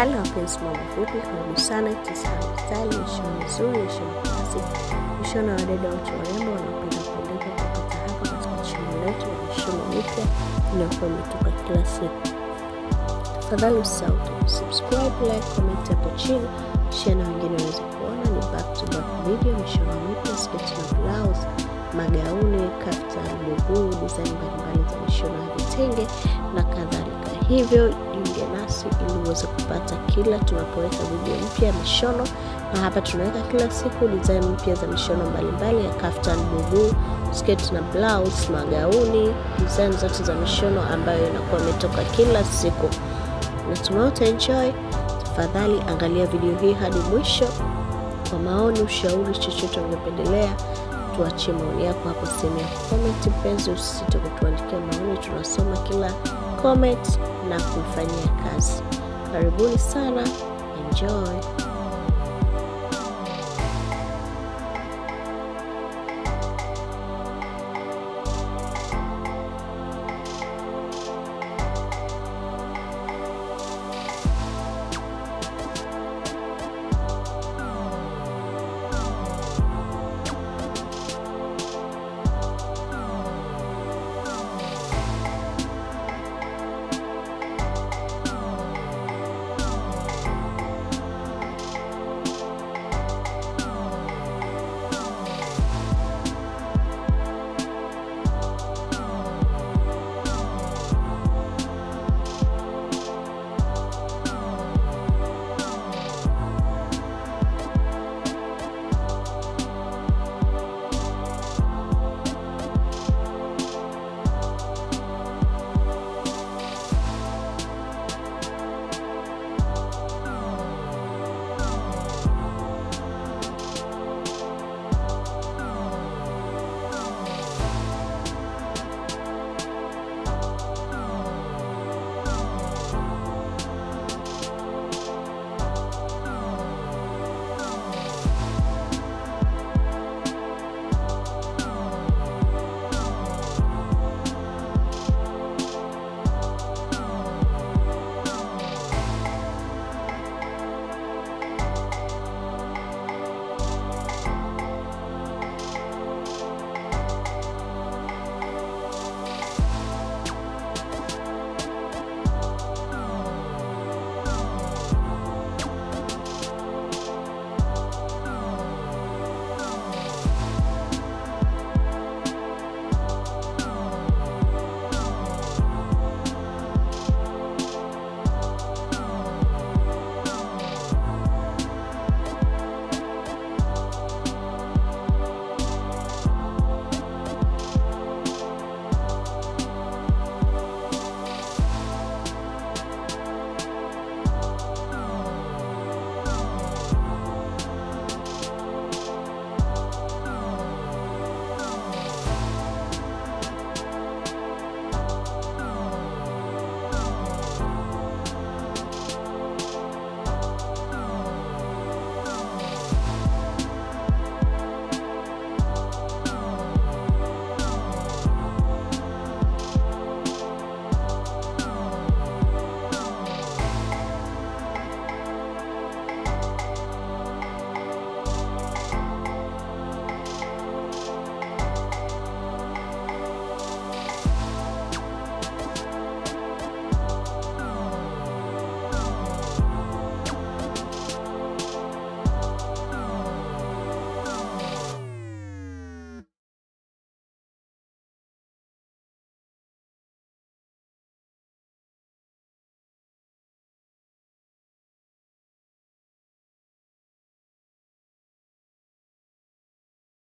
Hali wapenzi mambo fupi, karibu sana Kisahani Style, mishono mizuri, mishono klasi, mishono ya wadada wote warembo wanapenda kuendeka kupata hapa katika chini letu ya mishono mipya inayokuwa imetoka kila siku. Tafadhali usisahau subscribe, like, comment hapo chini, share na wengine waweze kuona. Ni back to back video, mishono mipya, sketi na blouse, magauni, kaftan, bubu, design mbalimbali za mishono ya vitenge na kadhalika. Hivyo jiunge nasi ili uweze kupata kila tunapoweka video mpya ya mishono, na hapa tunaweka kila siku design mpya za mishono mbalimbali ya kaftan, bubu, sketi na blouse, magauni, design zote za mishono ambayo inakuwa imetoka kila siku. Natumai utaenjoy. Tafadhali angalia video hii hadi mwisho. Kwa maoni, ushauri, chochote ungependelea, tuachie maoni yako hapo sehemu ya comment. Mpenzi, usisite kutuandikia maoni, tunasoma kila comment na kuifanyia kazi. Karibuni sana, enjoy.